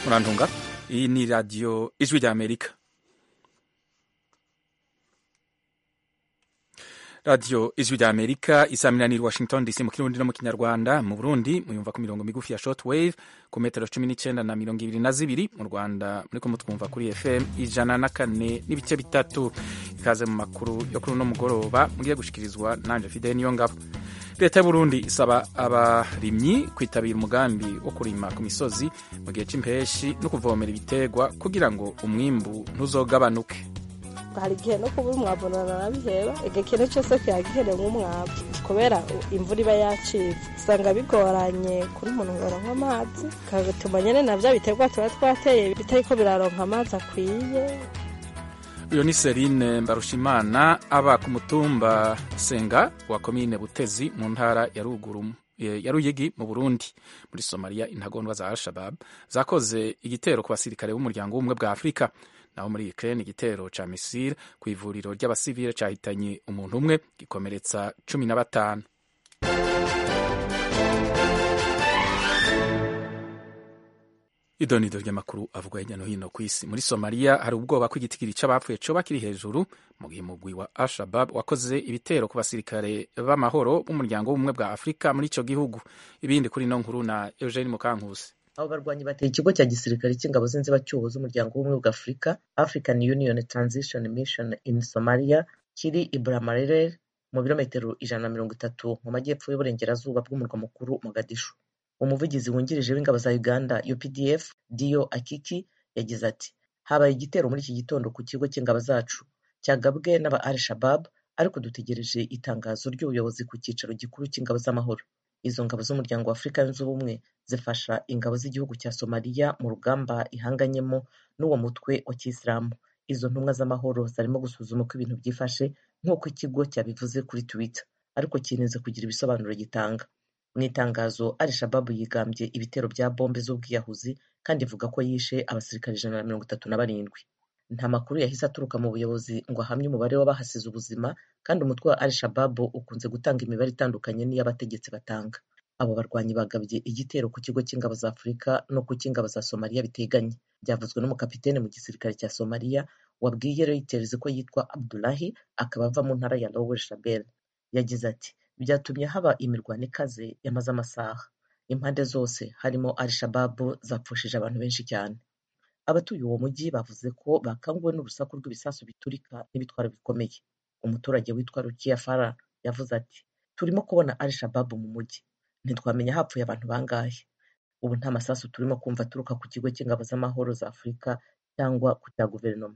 murantunga iyi ni radiyo ijwi rya amerika radiyo ijwi rya amerika isaminanira washington dc mu kirundi no mu kinyarwanda mu burundi muyumva ku mirongo migufi ya short wave ku metero cumi n'icyenda na mirongo ibiri na zibiri mu rwanda muriko mutwumva kuri fm ijana na kane n'ibice bitatu ikaze mu makuru yo kuri uno mugoroba mugiye gushikirizwa nanje fidel niyo ngabo leta y'uburundi isaba abarimyi kwitabira umugambi wo kurima ku misozi mu gihe c'impeshi no kuvomera ibiterwa kugira ngo umwimbu ntuzogabanuke hari igihe no kuba umwavu narabiheba igihe cyose kiyagihere nk'umwavu kubera imvura iba yacitse usanga bigoranye kuri umuntu ngo aronke amazi kagatuma nyene na vya biterwa tuba twateye bitariko biraronka amazi akwiye uyu ni serine mbarushimana aba ku mutumba senga wa komine butezi mu ntara ya ruguru ya ruyigi mu burundi muri somaliya intagondwa za al-shabab zakoze igitero ku basirikare b'umuryango w'ubumwe bwa afurika naho muri ukraine igitero ca misile ku ivuriro ry'abasivile cahitanye umuntu umwe gikomeretsa cumi na batanu idonido ry'amakuru avugwa hirya no hino ku isi muri somaliya hari ubwoba ko igitigiri c'abapfuye coba kiri hejuru mu gihe umugwi wa al-shabab wakoze ibitero ku basirikare b'amahoro b'umuryango w'ubumwe bwa afurika muri ico gihugu ibindi kuri ino nkuru na eugene mukankusi abo barwanyi bateye ikigo cya gisirikare cy'ingabo z'inzibacyuho z'umuryango w'ubumwe bwa afurika african union transition mission in somalia kiri iburamarere mu birometero ijana na mirongo itatu mu majyepfo y'uburengerazuba bw'umurwa mukuru mogadishu umuvugizi wungirije w'ingabo za uganda updf dio akiki yagize ati habaye igitero muri iki gitondo ku kigo cy'ingabo zacu cyagabwe n'aba al shabab ariko dutegereje itangazo ry'ubuyobozi ku cyicaro gikuru cy'ingabo z'amahoro izo ngabo z'umuryango wa afurika yunze ubumwe zifasha ingabo z'igihugu cya somaliya mu rugamba ihanganyemo n'uwo mutwe wa kisilamu izo ntumwa z'amahoro zarimo gusuzuma uko ibintu byifashe nk'uko ikigo cyabivuze kuri twitter ariko kineze kugira ibisobanuro gitanga mu itangazo al shababu yigambye ibitero bya bombe z'ubwiyahuzi kandi ivuga ko yishe abasirikare ijana na mirongo itatu na barindwi nta makuru yahise aturuka mu buyobozi ngo ahamye umubare w'abahasize ubuzima kandi umutwe wa al shababu ukunze gutanga imibare itandukanye n'iy'abategetsi batanga abo barwanyi bagabye igitero ku kigo cy'ingabo za afurika no ku cy'ingabo za somaliya biteganye byavuzwe n'umukapitene mu gisirikare cya somaliya wabwiye reuters ko yitwa abdulahi akaba ava mu ntara ya lower shabelle yagize ati byatumye haba imirwano ikaze yamaze amasaha impande zose harimo al shababu zapfushije abantu benshi cyane abatuye uwo mujyi bavuze ko bakanguwe n'urusaku rw'ibisasu biturika n'ibitwaro bikomeye umuturage witwa rukiya fara yavuze ati turimo kubona al shababu mu mujyi ntitwamenya hapfuye abantu bangahe ubu nta masasu turimo kumva aturuka ku kigo cy'ingabo z'amahoro za afurika cyangwa ku cya guverinoma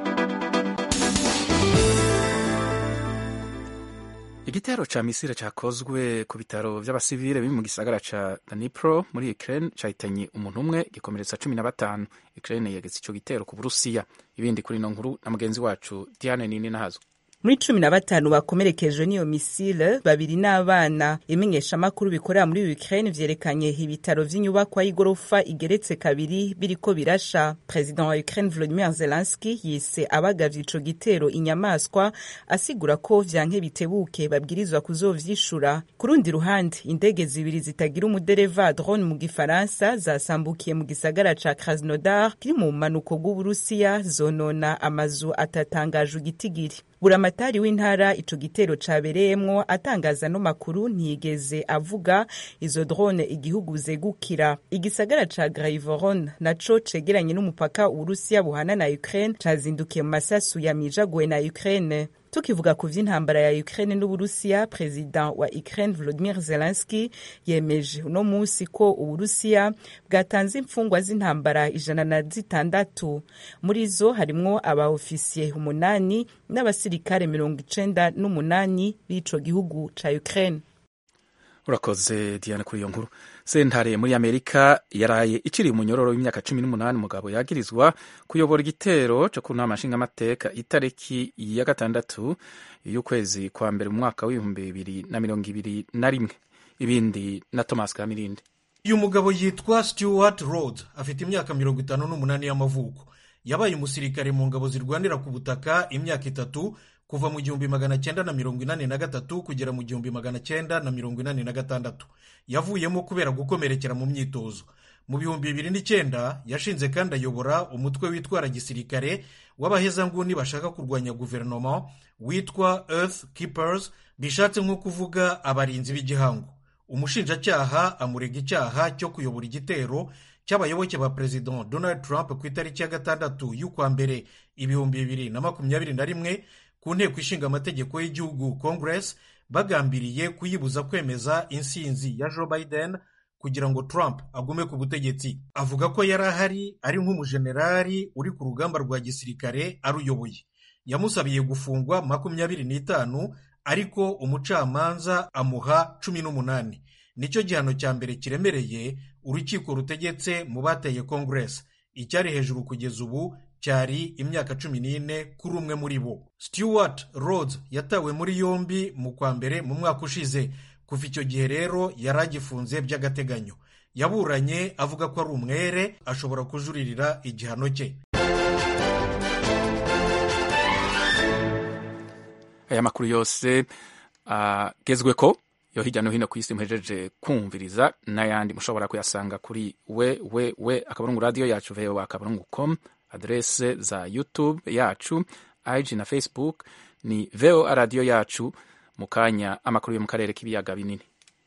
igitero ca misile cakozwe ku bitaro vy'abasivile biri mu gisagara ca Dnipro muri Ukraine cahitanye umuntu umwe gikomeretsa cumi na batanu Ukraine yegetse ico gitero ku Burusiya ibindi kuri ino nkuru na mugenzi wacu Diane Nini Nahazo muri cumi na batanu bakomerekejwe n'iyo misile babiri n'abana imenyeshamakuru bikorera muri Ukraine vyerekanye ibitaro vy'inyubakwa y'igorofa igeretse kabiri biriko birasha perezida wa Ukraine Volodymyr Zelensky yise abagavye ico gitero inyamaswa asigura ko vyanke bitebuke babwirizwa kuzovyishura ku rundi ruhande indege zibiri zitagira umudereva drone mu gifaransa zasambukiye mu gisagara ca Krasnodar kiri mu manuko bw'Uburusiya zonona amazu atatangaje igitigiri buramatari w'intara ico gitero cabereyemwo atangaza no makuru ntiyigeze avuga izo drone igihugu zegukira igisagara ca Graivoron naco cegeranye n'umupaka Urusiya buhana na Ukraine cazindukiye mu masasu yamijaguwe na Ukraine tukivuga ku vy'intambara ya Ukraine n'Uburusiya perezida wa Ukraine Volodymyr Zelensky yemeje uno musi ko Uburusiya bwatanze imfungwa z'intambara ijana na zitandatu muri zo harimwo abaofisiye umunani n'abasirikare mirongo icenda n'umunani b'ico gihugu ca Ukraine urakoze diana kuri iyo nkuru sentare muri amerika yaraye iciriye umunyororo w'imyaka cumi n'umunani umugabo yagirizwa kuyobora igitero co ku nama nshingamateka itariki ya gatandatu y'ukwezi kwa mbere mu mwaka w'ibihumbi bibiri na mirongo ibiri na rimwe ibindi na thomas kamirindi uyu mugabo yitwa stewart road afite imyaka mirongo itanu n'umunani y'amavuko yabaye umusirikare mu ngabo zirwanira ku butaka imyaka itatu kuva mu gihumbi magana cyenda na mirongo inani na gatatu kugera mu gihumbi magana cyenda na mirongo inani na gatandatu yavuyemo kubera gukomerekera mu myitozo mu bihumbi bibiri n'icyenda yashinze kandi ayobora umutwe witwara gisirikare w'abahezanguni bashaka kurwanya guverinoma witwa earth keepers bishatse nko kuvuga abarinzi b'igihango umushinjacyaha amurega icyaha cyo kuyobora igitero cy'abayoboke ba perezida donald trump ku itariki ya gatandatu y'ukwa mbere ibihumbi bibiri na makumyabiri na rimwe ku nteko ishinga amategeko y'igihugu congress bagambiriye kuyibuza kwemeza insinzi ya joe biden kugira ngo trump agume ku butegetsi avuga ko yari ahari ari nk'umujenerali uri ku rugamba rwa gisirikare aruyoboye yamusabiye gufungwa makumyabiri n'itanu ariko umucamanza amuha cumi n'umunani nicyo gihano cya mbere kiremereye urukiko rutegetse mu bateye congress icyari hejuru kugeza ubu cyari imyaka cumi n'ine kuri umwe muri bo stewart rhodes yatawe muri yombi mu kwa mbere mu mwaka ushize kuva icyo gihe rero yari agifunze by'agateganyo yaburanye avuga ko ari umwere ashobora kujuririra igihano cye aya makuru yose agezwe ko yo hirya no hino ku isi muhejeje kumviriza n'ayandi mushobora kuyasanga kuri we we we akaburungu radiyo yacu voa akaburungu com aderese za youtube yacu ig na facebook ni voa radiyo yacu mu kanya amakuru yo mu karere k'ibiyaga binini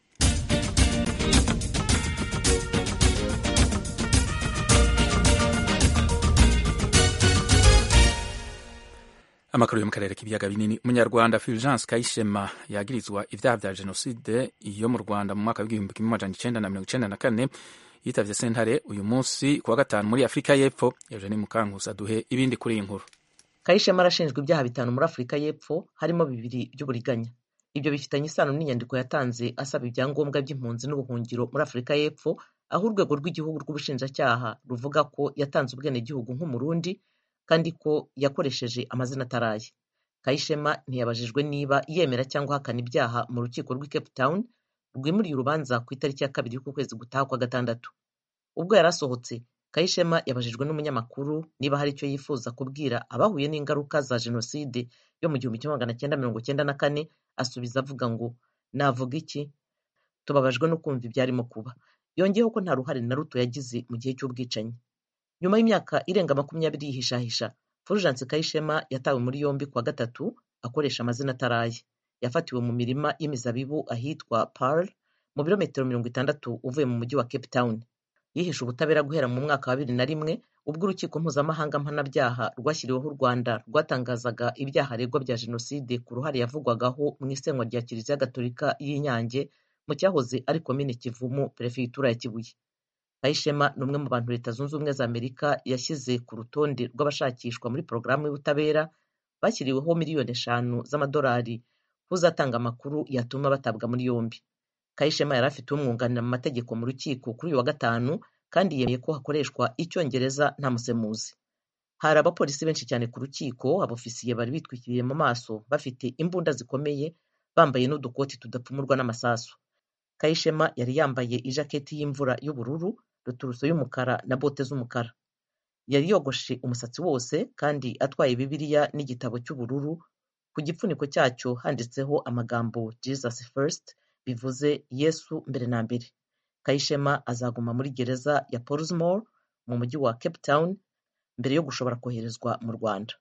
amakuru yo mu karere k'ibiyaga binini umunyarwanda fulgence kayishema yagirizwa ibyaha bya jenoside yo mu rwanda mu mwaka w'igihumbi kimwe amajana icenda na mirongo icenda na kane yitavye sentare uyu munsi ku wa gatanu muri afurika y'epfo eugene mukankusi duhe ibindi kuri iyi nkuru kayishema arashinjwa ibyaha bitanu muri afurika y'epfo harimo bibiri by'uburiganya ibyo bifitanye isano n'inyandiko yatanze asaba ibyangombwa by'impunzi n'ubuhungiro muri afurika y'epfo aho urwego rw'igihugu rw'ubushinjacyaha ruvuga ko yatanze ubwenegihugu nk'umurundi kandi ko yakoresheje amazina ataraye kayishema ntiyabajijwe niba yemera cyangwa ahakana ibyaha mu rukiko rw'i cape town rwimuriye urubanza ku itariki ya kabiri y'ukwezi gutaha kwa gatandatu ubwo yari asohotse kayishema yabajijwe n'umunyamakuru niba hari icyo yifuza kubwira abahuye n'ingaruka za jenoside yo mu gihumbi kimwe magana cyenda mirongo cyenda na kane asubiza avuga ngo navuga iki tubabajwe no kumva ibyarimo kuba yongeyeho ko nta ruhare na ruto yagize mu gihe cy'ubwicanyi nyuma y'imyaka irenga makumyabiri yihishahisha fulgence kayishema yatawe muri yombi kuwa gatatu akoresha amazina ataraye yafatiwe mu mirima y'imizabibu ahitwa Pearl mu birometero mirongo itandatu uvuye mu mujyi wa Cape Town yihishe ubutabera guhera mu mwaka wa bibiri na rimwe ubwo urukiko mpuzamahanga mpanabyaha rwashyiriweho u Rwanda rwatangazaga ibyaha aregwa bya jenoside ku ruhare yavugwagaho mu isenywa rya kiliziya gatolika y'inyange mu cyahoze ari komine kivumu perefegitura ya kibuye kayishema ni umwe mu bantu leta zunze ubumwe za amerika yashyize ku rutonde rw'abashakishwa muri porogaramu y'ubutabera bashyiriweho miliyoni eshanu z'amadolari uzatanga amakuru yatuma batabwa muri yombi kayishema yari afite umwunganira mu mategeko mu rukiko kuri uyu wa gatanu kandi yemeye ko hakoreshwa icyongereza nta musemuzi hari abapolisi benshi cyane ku rukiko abofisiye bari bitwikiriye mu maso bafite imbunda zikomeye bambaye n'udukoti tudapfumurwa n'amasasu kayishema yari yambaye ijaketi y'imvura y'ubururu ruturuso y'umukara na bote z'umukara yari yogoshe umusatsi wose kandi atwaye bibiliya n'igitabo cy'ubururu ku gipfuniko cyacyo handitseho amagambo jesus first bivuze yesu mbere na mbere kayishema azaguma muri gereza ya portsmore mu mujyi wa cape town mbere yo gushobora koherezwa mu rwanda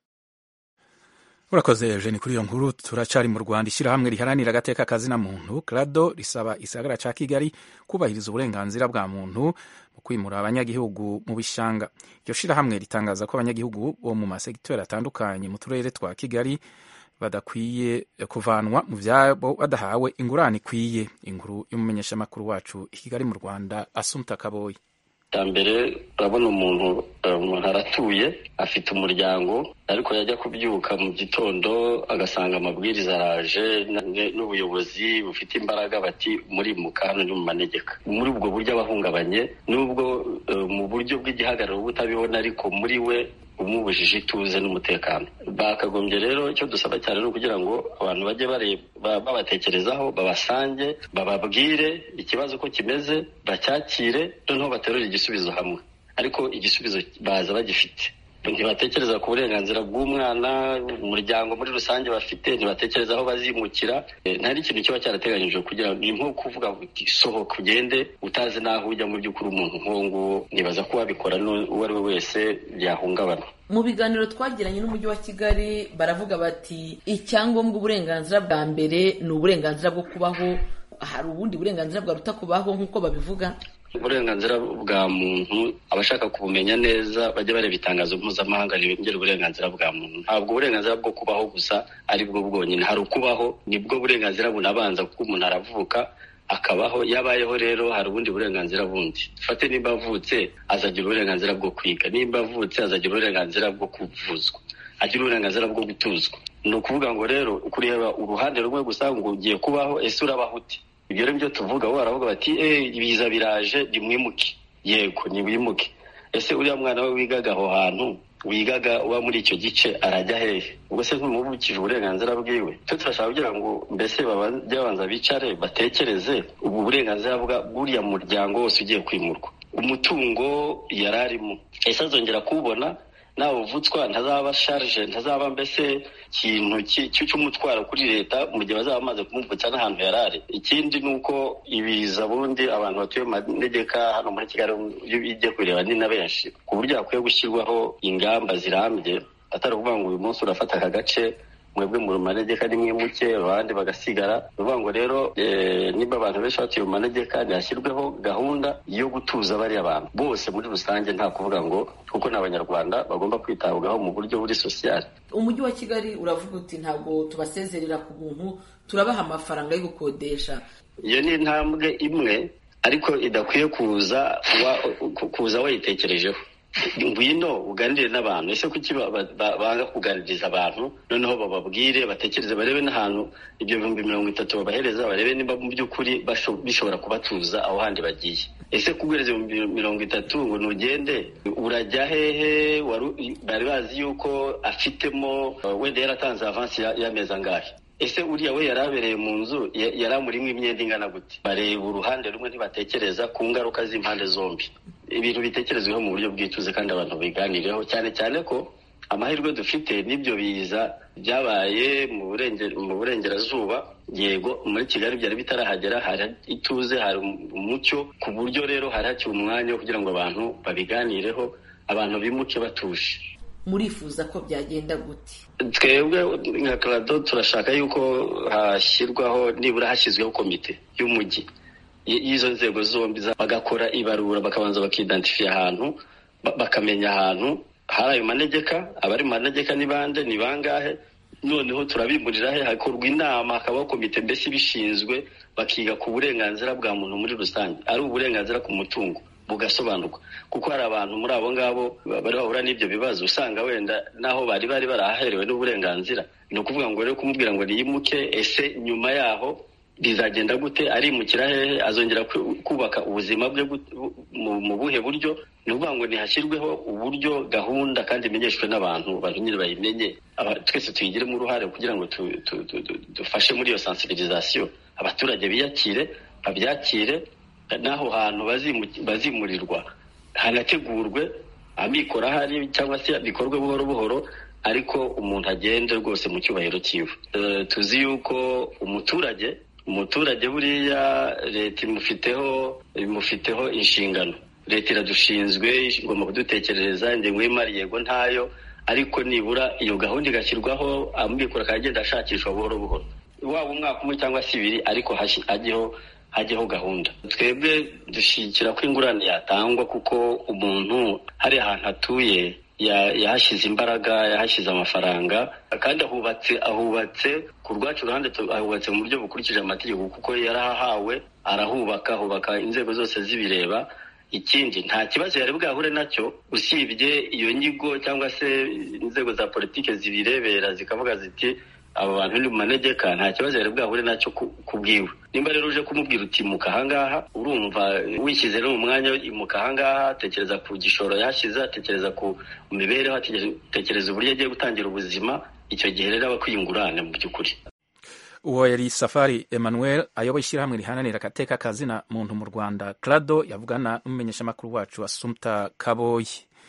urakoze eugene kuri iyo nkuru turacari mu rwanda ishyirahamwe riharanira agateka kazina muntu krado risaba isagara ca kigali kubahiriza uburenganzira bwa muntu mu kwimura abanyagihugu mu bishanga iryo shirahamwe ritangaza ko abanyagihugu bo mu masegitori atandukanye mu turere twa kigali badakwiye kuvanwa mu vyabo badahawe ingurane ikwiye inkuru y'umumenyeshamakuru wacu i kigali mu rwanda asumta kaboyi cya mbere urabona umuntu umuntu aratuye afite umuryango ariko yajya kubyuka mu gitondo agasanga amabwiriza araje n'ubuyobozi bufite imbaraga bati murimuka hano ni mu manegeka muri ubwo buryo abahungabanye n'ubwo mu buryo bw'igihagararo butabibona ariko muri we umubujije ituze n'umutekano bakagombye rero icyo dusaba cyane ni ukugira ngo abantu bajye babatekerezaho babasange bababwire ikibazo ko kimeze bacyakire noneho baterure igisubizo hamwe ariko igisubizo baza bagifite ntibatekereza ku burenganzira bw'umwana umuryango muri rusange bafite ntibatekereza aho bazimukira ntari ikintu kiba cyarateganyijwe kugira ngo ni nko kuvuga uti sohoka ugende utazi n'aho ujya mu by'ukuri umuntu nk'uwo nguwo nibaza ko wabikora uwo ari we wese byahungabana mu biganiro twagiranye n'umujyi wa kigali baravuga bati icyangombwa uburenganzira bwa mbere ni uburenganzira bwo kubaho hari ubundi burenganzira bwaruta kubaho nk'uko babivuga uburenganzira bwa muntu abashaka kubumenya neza bajya bareba itangazo mpuzamahanga rirengera uburenganzira bwa muntu ntabwo uburenganzira bwo kubaho gusa ari bwo bwonyine hari ukubaho nibwo burenganzira bunabanza kuko umuntu aravuka akabaho yabayeho rero hari ubundi burenganzira bundi dufate nimba avutse azagira uburenganzira bwo kwiga nimba avutse azagira uburenganzira bwo kuvuzwa agira uburenganzira bwo gutuzwa ni ukuvuga ngo rero kureba uruhande rumwe gusa ngo ugiye kubaho ese urabaho ute ibyo rero byo tuvuga bo baravuga bati ibiza biraje nimwimuke yego nimwimuke ese uriya mwana we wigaga aho hantu wigaga uba muri icyo gice arajya hehe ubwo se ntumubukije uburenganzira bwiwe twe turashaka kugira ngo mbese bajye babanza bicare batekereze ubu burenganzira bwa buriya muryango wose ugiye kwimurwa umutungo yari arimo ese azongera kuwubona nawe uvutswa ntazaba sharije ntazaba mbese ikintu cy'umutwaro kuri leta mu gihe bazaba bamaze kumuvutsa n'ahantu yari ari ikindi ni uko ibiza bundi abantu batuye mu manegeka hano muri kigali iyo ujya kubireba ni na benshi ku buryo hakwiye gushyirwaho ingamba zirambye atari ukuvuga ngo uyu munsi urafata aka gace mwebwe mu manegeka ni mwimuke abandi bagasigara ni ukuvuga ngo rero niba abantu benshi batuye mu manegeka ntihashyirweho gahunda yo gutuza bariya bantu bose muri rusange nta kuvuga ngo kuko ni abanyarwanda bagomba kwitabwaho mu buryo buri sosiyali umujyi wa kigali uravuga uti ntabwo tubasezerera ku buntu turabaha amafaranga yo gukodesha iyo ni intambwe imwe ariko idakwiye kuza kuza wayitekerejeho ngwino uganire n'abantu ese kuki banga kuganiriza abantu noneho bababwire batekereze barebe n'ahantu ibyo bihumbi mirongo itatu babahereza barebe niba mu by'ukuri bishobora kubatuza aho handi bagiye ese kuguhereza ibihumbi mirongo itatu ngo ntugende urajya hehe bari bazi yuko afitemo wenda yaratanze avansi y'amezi angahe ese uriya we yari abereye mu nzu yari amurimo imyenda ingana gute bareba uruhande rumwe ntibatekereza ku ngaruka z'impande zombi ibintu bitekerezweho mu buryo bwituze kandi abantu biganireho cyane cyane ko amahirwe dufite n'ibyo biza byabaye mu burengerazuba yego muri kigali byari bitarahagera hari ituze hari umucyo ku buryo rero hari hakiri umwanya wo kugira ngo abantu babiganireho abantu bimuke batuje murifuza ko byagenda gute twebwe nka karado turashaka yuko hashyirwaho nibura hashyizweho komite y'umujyi y'izo nzego zombi bagakora ibarura bakabanza bakidantifiya ahantu bakamenya ahantu hari ayo manegeka abari mu manegeka ni bande ni bangahe noneho turabimurira he hakorwa inama hakabaho komite mbese ibishinzwe bakiga ku burenganzira bwa muntu muri rusange ari uburenganzira ku mutungo bugasobanurwa kuko hari abantu muri abo ngabo bari bahura n'ibyo bibazo usanga wenda naho bari bari barahaherewe n'uburenganzira ni ukuvuga ngo rero kumubwira ngo niyimuke ese nyuma yaho bizagenda gute arimukira hehe azongera kubaka ubuzima bwe mu buhe buryo ni ukuvuga ngo ntihashyirweho uburyo gahunda kandi imenyeshwe n'abantu abantu nyine bayimenye twese tuyigiremo uruhare kugira ngo dufashe muri iyo sensibilisation abaturage biyakire babyakire n'aho hantu bazimurirwa hanategurwe amikoro ahari cyangwa se bikorwe buhoro buhoro ariko umuntu agende rwose mu cyubahiro cyiwe tuzi yuko umuturage umuturage buriya leta imufiteho imufiteho inshingano leta iradushinzwe igomba kudutekerereza ingengo y'imari yego ntayo ariko nibura iyo gahunda igashyirwaho amikoro akagenda ashakishwa buhoro buhoro waba umwaka umwe cyangwa se ibiri ariko hajyeho hajyeho gahunda twebwe dushyigikira ko ingurane yatangwa kuko umuntu hari ahantu atuye yahashyize imbaraga yahashyize amafaranga kandi ahubatse ahubatse ku rwacu ruhande ahubatse mu buryo bukurikije amategeko kuko yarahahawe arahubaka ahubaka inzego zose zibireba ikindi nta kibazo yari bwahure nacyo usibye iyo nyigo cyangwa se inzego za politiki zibirebera zikavuga ziti aba bantu ni mu manegeka nta kibazo yari bwahure nacyo ku bwiwe nimba rero uje kumubwira uti imuka ahangaha urumva wishyize no mu mwanya imuka ahangaha atekereza ku gishoro yashyize atekereza ku mibereho atekereza uburyo agiye gutangira ubuzima icyo gihe rero aba akwiye ingurane mu by'ukuri uwo yari safari emmanuel ayoboye ishyirahamwe rihananira agateka kazina muntu mu rwanda clado yavugana n'umumenyeshamakuru wacu asumta kaboyi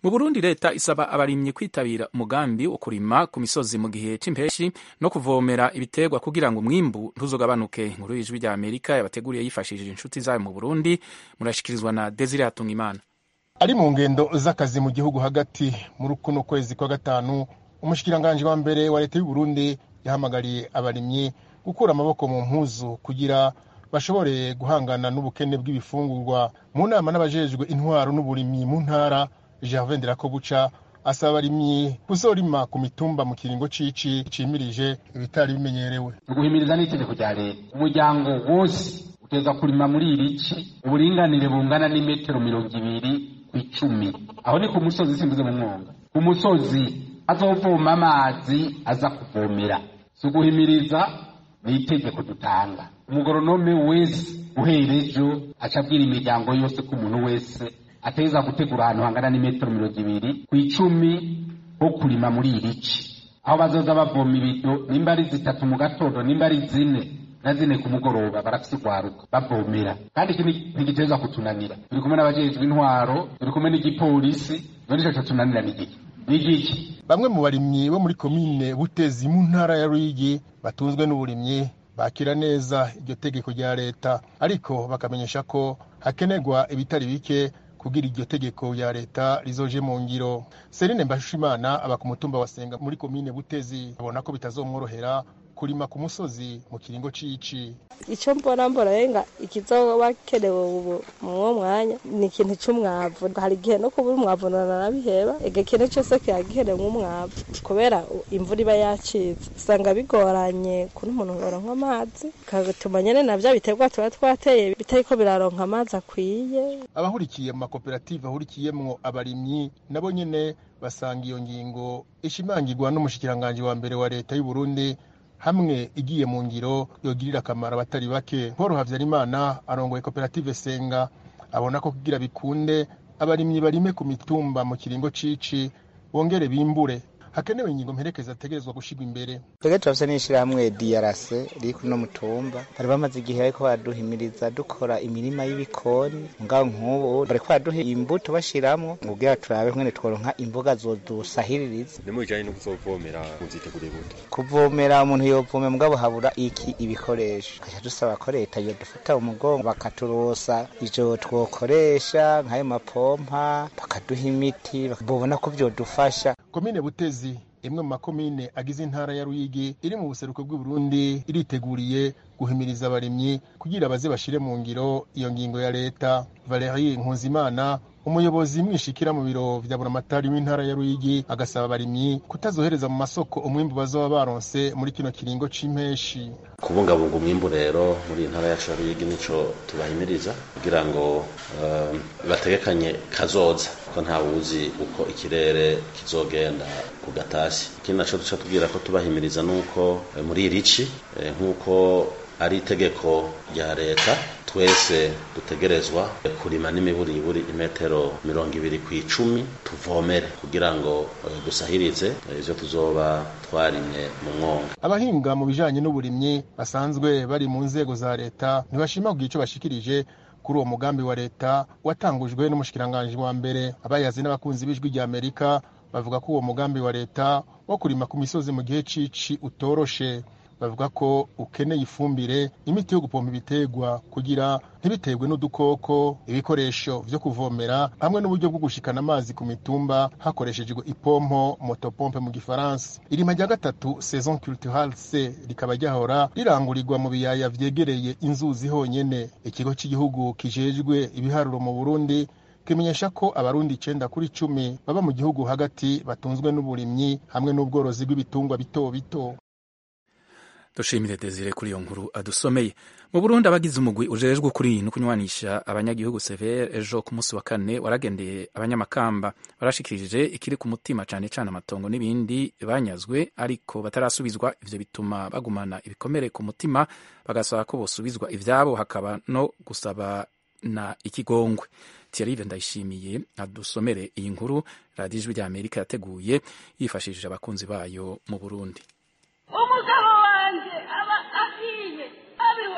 mu burundi leta isaba abarimyi kwitabira umugambi wo kurima ku misozi mu gihe c'impeshi no kuvomera ibiterwa kugira ngo umwimbu ntuzogabanuke inkuru y'ijwi rya amerika yabateguriye yifashishije inshuti zayo mu burundi murashikirizwa na desire hatungimana ari mu ngendo z'akazi mu gihugu hagati muri kuno kwezi kwa gatanu umushikiranganji wa mbere wa leta y'u Burundi yahamagariye abarimyi gukura amaboko mu mpuzu kugira bashobore guhangana n'ubukene bw'ibifungurwa mu nama n'abajejwe intwaro n'uburimyi mu ntara Gervais Ndirakobuca asaba abarimyi kuzorima ku mitumba mu kiringo cici cimirije ibitari bimenyerewe uguhimiriza n'itegeko rya leta umuryango wose uteza kurima muri iri ci uburinganire bungana n'imetero mirongo ibiri ku icumi aho ni ku musozi simbuze mu mwonga ku musozi azovoma amazi aza kuvomera si uguhimiriza ni itegeko dutanga umugoronome wese uhera ejo aca abwira imiryango yose ko umuntu wese ateza gutegura ahantu hangana n'imetero mirongo ibiri ku icumi ho kurima muri iri ci aho bazoza bavoma ibido nimba ari zitatu mu gatondo nimba ari zine na zine ku mugoroba barafise urwaruka bavomera kandi iki ntigiteza kutunanira turi kumwe n'abajejwe intwaro turi kumwe n'igipolisi none ico cotunanira ni giki ni giki bamwe mu barimyi bo muri komine butezi mu ntara ya ruyigi batunzwe n'uburimyi bakira neza iryo tegeko rya leta ariko bakamenyesha ko hakenerwa ibitari bike kugira iryo tegeko rya leta rizoje mu ngiro serine mbashimana aba ku mutumba wa senga muri komine butezi abona ko bitazomworohera kurima ku musozi mu kiringo cici icyo mbona mbona yenga ikizoba kenewe ubu mwuwo mwanya ni ikintu c'umwavu hari igihe no kubura umwavu nanabiheba ega ikintu cyose kiba gikenewe nk'umwavu kubera imvura iba yacitse usanga bigoranye kuri umuntu ngoronka amazi kagatuma nyene na vya biterwa tuba twateye bitariko biraronka amazi akwiye abahurikiye mu makoperative ahurikiyemwo abarimyi nabo nyene basanga iyo ngingo ishimangirwa n'umushikiranganji wa mbere wa leta y'u Burundi hamwe igiye mu ngiro yogirira akamaro abatari bake paul habyarimana arongoye koperative senga abona ko kugira bikunde abarimyi barime ku mitumba mu kiringo cici bongere bimbure hakenewe ingingo mperekeza ategerezwa gushirwa imbere twebwe turafise n'ishirahamwe DRC riri kuno mutumba bari bamaze igihe bariko baraduhimiriza dukora imirima y'ibikoni ngaho nk'ubu bariko baraduha imbuto bashiramwo kugira turabe nkene tworonka imboga zodusahiririza ni mujanye no kuzovomera muziteguriye gute kuvomera umuntu yovome mugabo habura iki ibikoresho kaca dusaba ko leta yodufata umugongo bakaturosa ivyo twokoresha nk'ayo mapompa bakaduha imiti bobona ko vyodufasha komine butezi imwe mu makomine agize intara ya ruyigi iri mu buseruko bw'i Burundi iriteguriye guhimiriza abarimyi kugira baze bashire mu ngiro iyo ngingo ya leta Valerie Nkuzimana umuyobozi mwishikira mu biro vya buramatari w'intara ya ruyigi agasaba abarimyi kutazohereza mu masoko umwimbu bazoba baronse muri kino kiringo c'impeshi kubungabunga umwimbu rero muri intara yacu ya ruyigi nico tubahimiriza kugira ngo uh, bategekanye kazoza ko ntawuzi uko ikirere kizogenda ku gatasi ikindi naco duca tubwira ko tubahimiriza nuko eh, muri irici eh, nk'uko ari itegeko rya leta twese dutegerezwa kurima n'imiburiburi imetero mirongo ibiri ku icumi tuvomere kugira ngo dusahirize ivyo tuzoba twarimye mu mwonga abahinga mu bijanye n'uburimyi basanzwe bari mu nzego za leta ntibashima kugira ico bashikirije kuri uwo mugambi wa leta watangujwe n'umushikiranganji wa mbere abayazi n'abakunzi b'ijwi rya amerika bavuga ko uwo mugambi wa leta wo kurima ku misozi mu gihe cici utoroshe bavuga ko ukeneye ifumbire imiti yo gupompa ibiterwa kugira ntibiterwe n'udukoko ibikoresho vyo kuvomera hamwe n'uburyo bwo gushikana amazi ku mitumba hakoreshejwe ipompo motopompe mu gifaransa irima rya gatatu saison culturale c rikaba ryahora rirangurirwa mu biyaya vyegereye inzuzi honyene ikigo cy'igihugu kijejwe ibiharuro mu burundi kimenyesha ko abarundi icenda kuri cumi baba mu gihugu hagati batunzwe n'uburimyi hamwe n'ubworozi bw'ibitungwa bito bito dushimire desire kuri iyo nkuru adusomeye mu burundi abagize umugwi ujejwe ukuri no kunywanisha abanyagihugu severe ejo ku munsi wa kane waragendeye abanyamakamba barashikirije ikiri ku mutima cane cane amatongo n'ibindi banyazwe ariko batarasubizwa ivyo bituma bagumana ibikomere ku mutima bagasaba ko bosubizwa ivyabo hakaba no gusaba na ikigongwe Thierry Ndayishimiye adusomere iyi nkuru radiyo ijwi rya Amerika yateguye yifashishije abakunzi bayo mu Burundi umugabo wanjye aba ahiye abiwe bakoze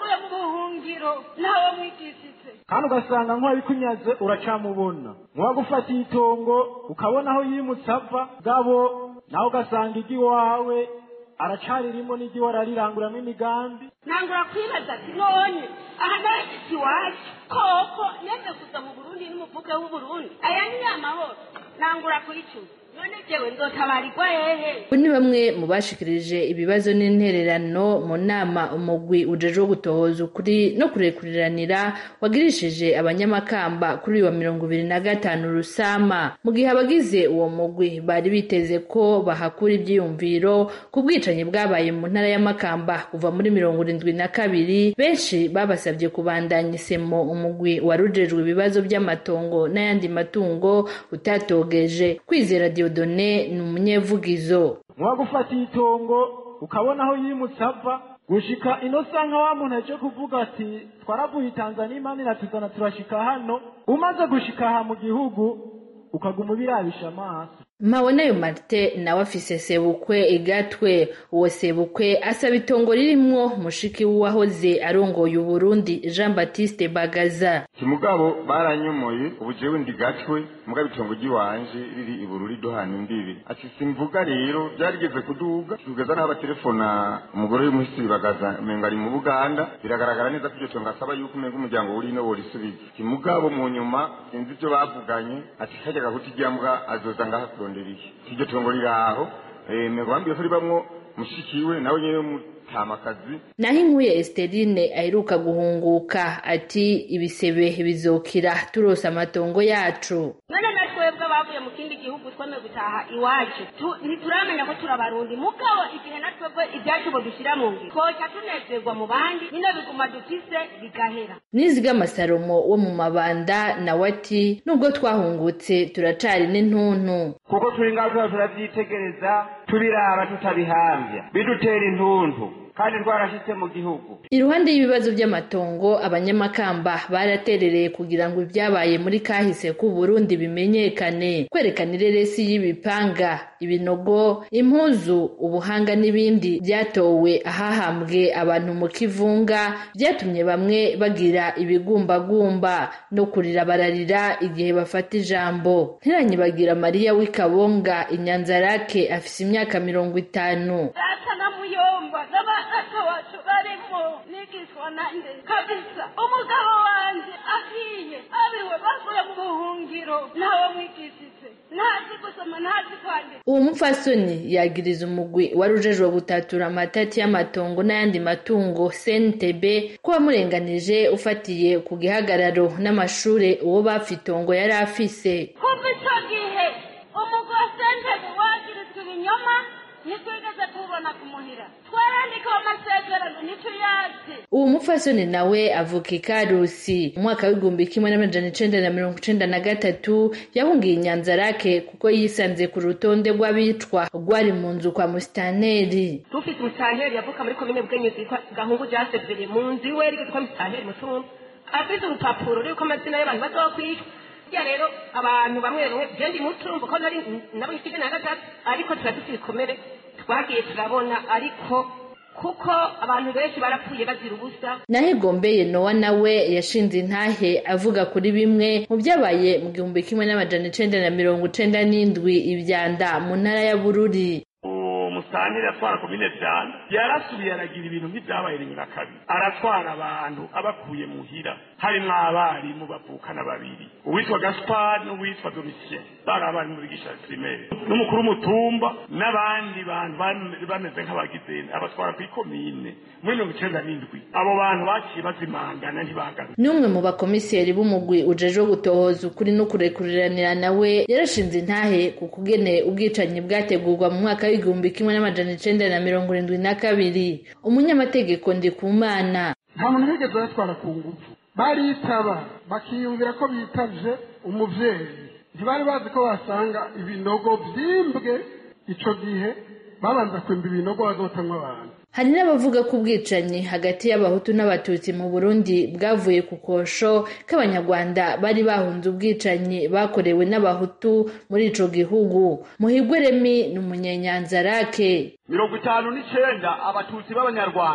bavuye mu buhungiro ntawe mwigishije kandi ugasanga nk'uwabikunyaze uracamubona nk'uwagufatiye itongo ukabona aho yimutse ava gabo nawe ugasanga iry'iwawe aracaririmo n'iry'iwe arariranguriramo imigambi ntangura kwibaza ati none aha narashitse iwacu koko neze kuza mu burundi n'umuvuke w'uburundi aya ni amahoro ntangura kuyicuza none jewe nzotabarirwa hehe Abo ni bamwe mu bashikirije ibibazo n'intererano mu nama umugwi ujejwe gutohoza ukuri no kurekuriranira wagirishije abanyamakamba kuri uyu wa mirongo ibiri na gatanu rusama mu gihe abagize uwo mugwi bari biteze ko bahakura ivyiyumviro ku bwicanyi bwabaye mu ntara y'amakamba kuva muri mirongo irindwi na kabiri benshi babasabye kubandanya isemo umugwi warujejwe ibibazo by'amatongo n'ayandi matungo utatogeje kwizera diodone ni umunyevugizo nk'uwagufatiye itongo ukabona aho yimutse ava gushika ino sanka wa muntu aje kuvuga ati twaravuye i tanzania imana iratuzana turashika hano umaze gushika aha mu gihugu ukaguma ubirabisha amaso Mabonayo Martin nawe afise sebukwe igatwe uwo sebukwe asaba itongo ririmwo mushiki w'uwahoze arongoye Uburundi Jean Baptiste Bagaza kimugabo baranyomoye ubu jewe ndi gatwe mugabo itongo ry'iwanje riri ibururi duhana imbibi ati simvuga rero byarigeze kuduga tugeza n'aho batelefona umugore w'umuhisi bagaza umenga ari mu buganda biragaragara neza ko iryo tongo asaba yuko umenga umuryango uri no borisubiza kimugabo mu nyuma sinzi ibyo bavuganye ati kajya gahuti ryambwa azoza ngaha kurondera iki iryo tongo riri aho eh, mengo bambwiye ko ribamwo mushikiwe nawe nyene mutamakazi naho inkuye Esterine aheruka guhunguka ati ibisebe bizokira turose amatongo yacu none na twebwe abavuye mu kindi gihugu twemeye gutaha iwacu Tu- ntituramenya ko turabarundi mugabo igihe na twebwe ibyacu bo dushyira mu ngiro twoca tunezerwa mu bandi bino biguma dufise bigahera Nizigama Salomo wo mu mabanda nawe ati nubwo twahungutse turacari n'intuntu kuko turi ngaho tuba turabyitegereza tubiraba tutabihambya bidutera intuntu kandi twarashitse mu gihugu Iruhande y'ibibazo by'amatongo abanyamakamba baraterereye kugira ngo ibyabaye muri kahise ku Burundi bimenyekane kwerekana ireresi y'ibipanga ibinogo impuzu ubuhanga n'ibindi byatowe ahahambwe abantu mu kivunga byatumye bamwe bagira ibigumbagumba no kurira bararira igihe bafata ijambo ntiranyibagira Mariya w'Ikabonga inyanzarake afise imyaka mirongo itanu data na muyomba n'abana wacu barimo nigishwa nande kabisa umugabo wanje ahiye abiwe bavuye mu buhungiro ntawe mwigishije ntazi gusoma ntazi kwandika uwo mupfasoni yagiriza umugwi wari ujejwe gutatura amatati y'amatongo n'ayandi matungo CNTB ko wamurenganije ufatiye ku gihagararo n'amashure uwo bapfa itongo yari afise kuva icyo gihe umugore sentebe wagirizwa ibinyoma ntitwigeze tubona kumuhira twarandikaho amasezerano ntituyazi uwo mupfasoni nawe avuka ikarusi mu mwaka w'igihumbi kimwe n'amajana icenda na mirongo icenda na gatatu yahungiye inyanzarake kuko yisanze ku rutonde rw'abicwa rwari mu nzu kwa musitaneri dufite umusitanteri yavuka muri komine bwenyuzi yitwa gahungu jasevere mu nzu iwe ariko yitwa umusitanteri mutumba afite urupapuro ruriko amazina y'abantu bazokwicwa hirya rero abantu bamwe bamwe jendi mutumva ko nari nabo ifite na gatatu ariko tuba dufite ibikomere twagiye turabona ariko kuko abantu benshi barapfuye bazira ubusa naho gombeye nowa nawe yashinze intahe avuga kuri bimwe mu byabaye mu gihumbi kimwe n'amajana icenda na mirongo icenda n'indwi ivyanda mu ntara ya bururi musanteri atwara komine vyanda yarasubiye aragira ibintu nk'ivyabaye rimwe na kabiri aratwara abantu abakuye muhira harimwo abarimu bavukana babiri uwitwa gaspar n'uwitwa domitien bari abarimu bigisha primaire n'umukuru w'umutumba n'abandi bantu bam- bameze nk'abagize abatwara kw'ikomine muri mirongo icenda n'indwi abo bantu baciye bazimangana ntibagaruka n'umwe mu bakomiseri b'umugwi ujejwe gutohoza ukuri no kurekuriranira nawe yarashinze intahe ku kugene ubwicanyi bwategurwa mu mwaka w'igihumbi kimwe n'amajana icenda na mirongo irindwi na kabiri umunyamategeko ndikumana nta muntu bigeze batwara ku ngufu baritaba bakiyumvira ko bitavye umuvyeyi ntibari bazi ko basanga ibinogo vyimbwe ico gihe babanza kwimba ibinogo bazotamwa abantu hari n'abavuga ko ubwicanyi hagati y'abahutu n'abatutsi mu burundi bwavuye ku kosho k'abanyarwanda bari bahunze ubwicanyi bakorewe n'abahutu muri ico gihugu muhigwe remi ni umunyenyanzarake mirongo itanu n'icenda abatutsi b'abanyarwanda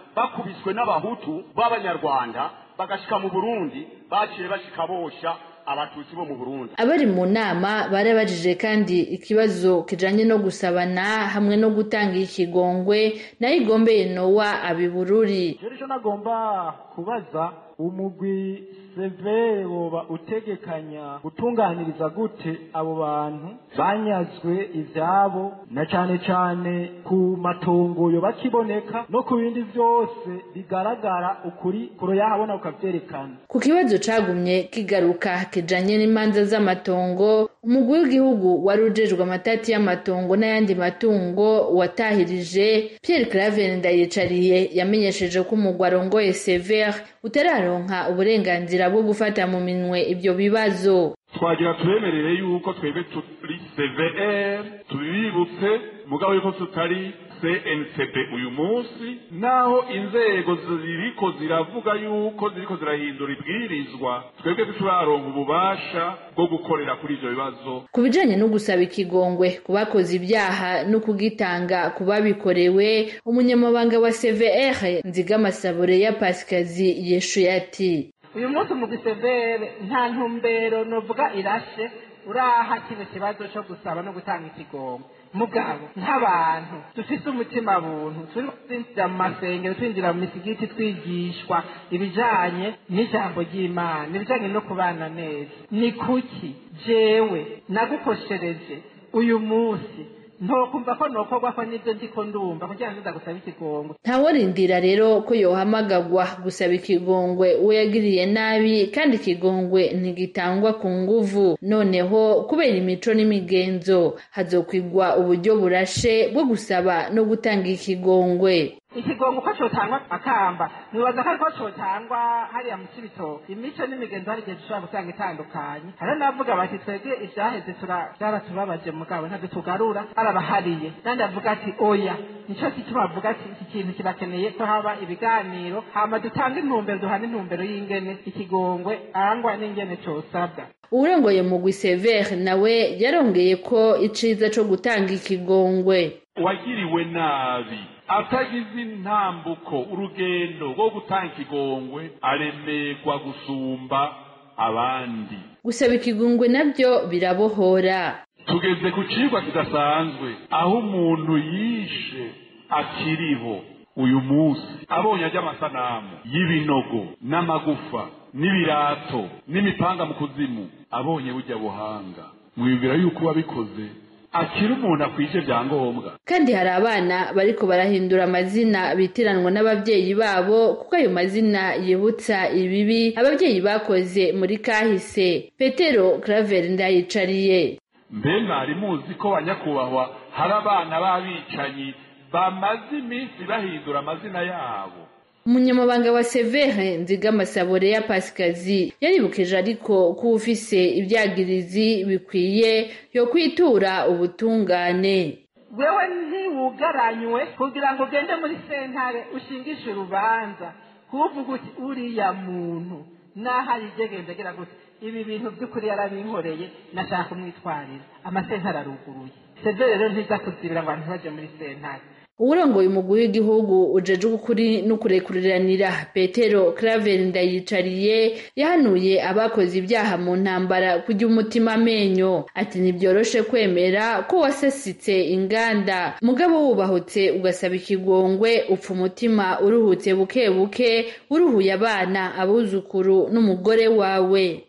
bakubiswe n'abahutu b'abanyarwanda bagashika mu burundi baciye bashika bosha abatutsi bo mu burundi abari mu nama barabajije kandi ikibazo kijanye no gusabana hamwe no gutanga ikigongwe nayo igombeye nowa abibururi rero icyo nagomba kubaza umugwi severe woba utegekanya gutunganiriza gute abo bantu banyazwe ivyabo na cane cane ku matongo yoba kiboneka no ku bindi vyose bigaragara ukuri kuroyahabona ukavyerekana ku kibazo cagumye kigaruka kijanye n'imanza z'amatongo umugwi w'igihugu wari ujejwe amatati y'amatongo n'ayandi matungo watahirije Pierre Claver Ndayicariye yamenyesheje ko umugwi arongoye Sever utararonka uburenganzira bwo gufata mu minwe ibyo bibazo twagira tubemerere yuko twebwe turi CVR tubibutse mugabo yuko tutari CNCP uyu munsi naho inzego ziriko ziravuga yuko ziriko zirahindura ibwirizwa twebwe ntituraronka ububasha bwo gukorera kuri ivyo bibazo ku bijanye no gusaba ikigongwe ku bakoze ibyaha no kugitanga ku babikorewe umunyamabanga wa CVR Nzigamasabure ya Pasikazi yeshuye ati uyu munsi mu gisevere nta ntumbero novuga irashe uraha kino kibazo cyo gusaba no gutanga ikigongo mugabo nk'abantu dufise umutima buntu turi twinjira mu masengero twinjira mu misigiti twigishwa ibijanye n'ijambo ry'imana ibijanye no kubana neza ni kuki jewe nagukoshereje uyu munsi ntokumva ko nokorwa ko nibyo ndiko ndumva kugira ngo ndagusaba ikigongo ntaworindira rero ko yohamagagwa gusaba ikigongwe uwo yagiriye nabi kandi ikigongwe ntigitangwa ku nguvu noneho kubera imico n'imigenzo hazokwigwa uburyo burashe bwo gusaba no gutanga ikigongwe ikigongo uko cotangwa akamba nibaza ko ariko cotangwa hariya mu cibitoke imico n'imigenzo hari igihe dushobora gusanga itandukanye hariho n'abavuga bati twebwe ivyaheze vyaratubabaje mugabo ntabwo tugarura arabahariye kandi avuga ati oya nico gituma bavuga ati iki kintu kirakeneye ko haba ibiganiro hama dutange intumbero duhana intumbero y'ingene ikigongwe arangwa n'ingene cosabwa uwurongoye mugwi severe nawe yarongeye ko iciza co gutanga ikigongwe wagiriwe nabi atagize intambuko urugendo rwo gutanga ikigongwe aremerwa gusumba abandi gusaba ikigongwe nabyo birabohora tugeze ku cigwa kidasanzwe aho umuntu yishe akiriho uyu munsi abonye ajya amasanamu y'ibinogo n'amagufa n'ibirato n'imipanga mu kuzimu abonye bujya buhanga mwibwira yuko wabikoze akiri umuntu akwije byangombwa kandi hari abana bariko barahindura amazina bitiranwa n'abavyeyi babo kuko ayo mazina yibutsa ibibi abavyeyi bakoze muri kahise petero claver ndayicariye mbe mwari muzi ko banyakubahwa hari abana b'abicanyi bamaze iminsi bahindura amazina yabo umunyamabanga wa severe nzigamasabure ya pasikazi yaribukije ariko ko ufise ibyagirizi bikwiye yo kwitura ubutungane wewe ntiwugaranywe kugira ngo ugende muri sentare ushingishe urubanza kuvuga uti uriya muntu naho arigenza agira gute ibi bintu by'ukuri yarabinkoreye nashaka kumwitwarira amasentare aruguruye severe rero ntiza kuzibira ngo abantu baje muri sentare uwurongoye umugwi w'igihugu ujejwe ukuri no kurekuriranira petero claver ndayicariye yahanuye abakoze ibyaha mu ntambara kujya umutima amenyo ati ntibyoroshe kwemera ko wasesitse inganda mugabo wubahutse ugasaba ikigongwe upfa umutima uruhutse buke buke uruhuye abana abuzukuru n'umugore wawe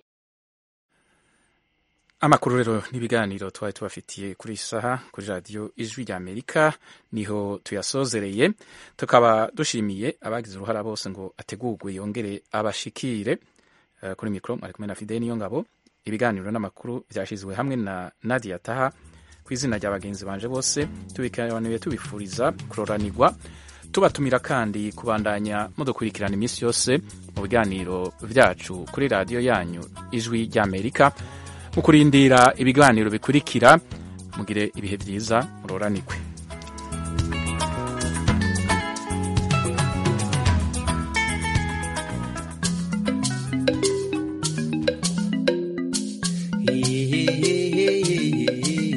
amakuru rero n'ibiganiro twari tubafitiye kuri iyi saha kuri radiyo ijwi rya amerika niho tuyasozereye tukaba dushimiye abagize uruhara bose ngo ategurwe yongere abashikire uh, kuri mikoro ari kumwe na fide niyo ngabo ibiganiro n'amakuru byashyizwe hamwe na nadia taha ku izina rya bagenzi banje bose tubikaniye tubifuriza kuroranirwa tubatumira kandi kubandanya mudukurikirana iminsi yose mu biganiro byacu kuri radiyo yanyu ijwi rya amerika mu kurindira ibiganiro bikurikira mugire ibihe byiza muroranikwe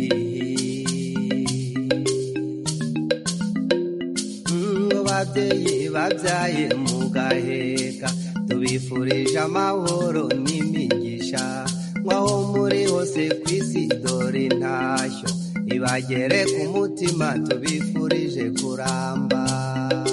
babyeyi babyaye mu gaheka tubifurije amahoro n'imigisha nk'aho muri hose ku isi dore intashyo ibagere ku mutima tubifurije kuramba